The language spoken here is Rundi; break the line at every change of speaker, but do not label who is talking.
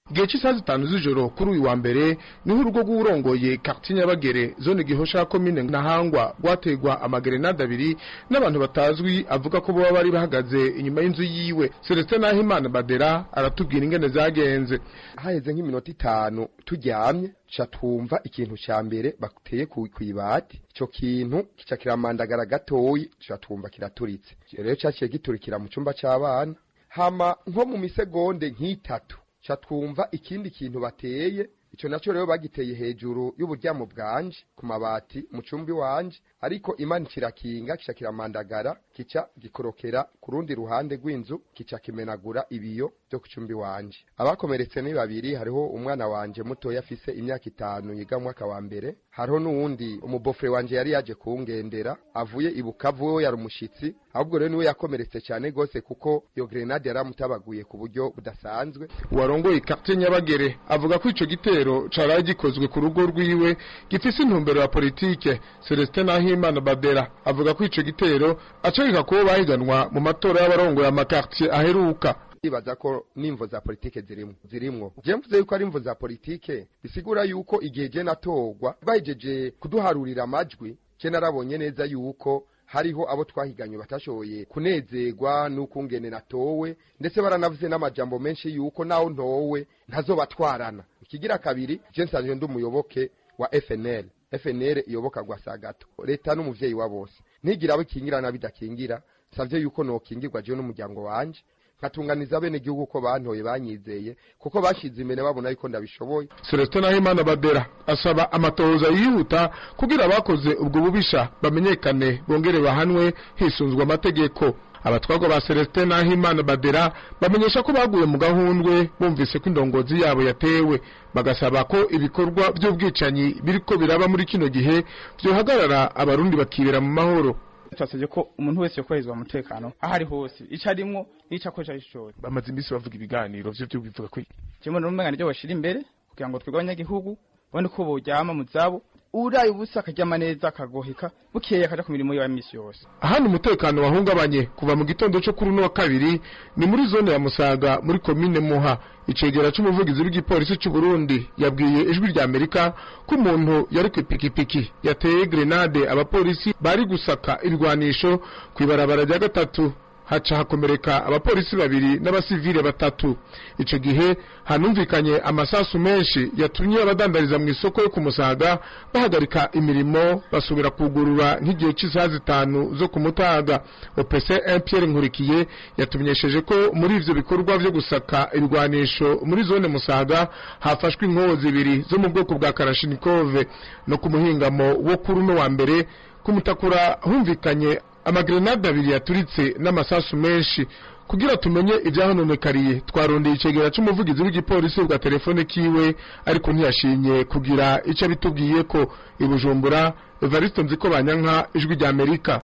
igihe cy'isaha zitanu z'ijoro kuri uyu wa mbere niho urugo rw'urongoye quartier Nyabagere zone Gihosha komine Ntahangwa rwategwa amagerenade abiri n'abantu batazwi avuga ko baba bari bahagaze inyuma y'inzu yiwe Celestin Nahimana Badera aratubwira ingene zagenze
haheze nk'iminota itanu turyamye ca twumva ikintu ca mbere bateye kw'ibati ico kintu kica kiramandagara gatoyi ca twumva kiraturitse rero caciye giturikira mu cumba c'abana hama nko mu misegonde nk'itatu ca twumva ikindi kintu bateye ico naco rero bagiteye hejuru y'uburyamo bwanje ku mabati mu cumbi wanje ariko imana kirakinga kica kiramandagara kica gikorokera ku rundi ruhande rw'inzu kica kimenagura ibiyo byo ku cumbi wanje abakomeretse ni babiri hariho umwana wanje mutoya afise imyaka itanu yiga mwaka wa mbere hariho n'uwundi umubofre wanje yari yaje kungendera avuye ibukavu we yari umushitsi ahubwo rero niwe yakomeretse cyane gose kuko iyo grenade yaramutabaguye ku buryo budasanzwe
uwarongoye quartier Nyabagere avuga ko ico gitero caraye gikozwe ku rugo rwiwe gifise intumbero ya politike Celestin Nahimana Badera avuga ko ico gitero acagika kubo bahiganwa mu matora y'abarongoye amakartier aheruka
ibaza ko n'imvo za politike zirimwo zirimwo je mvuze yuko ari imvo za politike bisigura yuko igihe je natorwa bahejeje kuduharurira amajwi je narabonye neza yuko hariho abo twahiganye batashoboye kunezerwa n'ukungene natowe ndetse baranavuze n'amajambo menshi yuko naho ntowe ntazobatwarana ikigira kabiri je nsanzwe ndi umuyoboke wa FNL FNL iyoboka Gwasagato leta n'umuvyeyi wa bose ntigira abo ikingira na bidakingira savye yuko nokingirwa je n'umuryango wanje nkatunganiza bene gihugu ko bantoye banyizeye kuko bashize imbere babona yuko ndabishoboye
Celestin Nahimana Badera asaba amatohoza yihuta kugira abakoze ubwo bubisha bamenyekane bongere bahanwe hisunzwe amategeko abatwagwa ba Celestin Nahimana Badera bamenyesha ko baguye mu gahundwe bumvise ko indongozi yabo yatewe bagasaba ko ibikorwa by'ubwicanyi biriko biraba muri kino gihe byohagarara abarundi bakibera mu mahoro
twasabye ko umuntu wese yokorezwa umutekano aho ari hose icyo arimwo n'icyo akoresha cyose
bamaze iminsi bavuga ibiganiro vyo byo bivuga ko
kimwe n'umengana ryo bashira imbere kugira ngo twebwe abanyagihugu babone ko boryama mu zabo uraye ubusa akaryama neza akagoheka bukeye akaja ku mirimo yiwe ya misi yose
ahandi umutekano wahungabanye kuva mu gitondo cyo kuri uno wa kabiri ni muri zone ya Musaga muri komine Muha icegera c'umuvugizi w'igipolisi c'u Burundi yabwiye ijwi rya Amerika ko umuntu yari ku ipikipiki yateye grenade abapolisi bari gusaka ibigwanisho kw'ibarabara rya gatatu haca hakomereka abapolisi babiri n'abasivile batatu ico gihe hanumvikanye amasasu menshi yatumye abadandariza mu isoko yo kumusaga bahagarika imirimo basubira kugurura nk'igihe cy'isaha zitanu zo kumutaga OPC Pierre Nkurikiye yatumenyesheje ko muri ivyo bikorwa vyo gusaka ibigwanisho muri zone Musaga hafashwe inkoho zibiri zo mu bwoko bwa Kalashnikov no ku muhingamo wo kuri uno wa mbere kumutakura humvikanye amagrenade abiri yaturitse n'amasasu menshi kugira tumenye ibyahononekariye twarondeye icegera c'umuvugizi w'igipolisi bwa telefone kiwe ariko ntiyashimye kugira ico bitubwiye ko ibujumbura Evariste Nziko Banyanka ijwi rya Amerika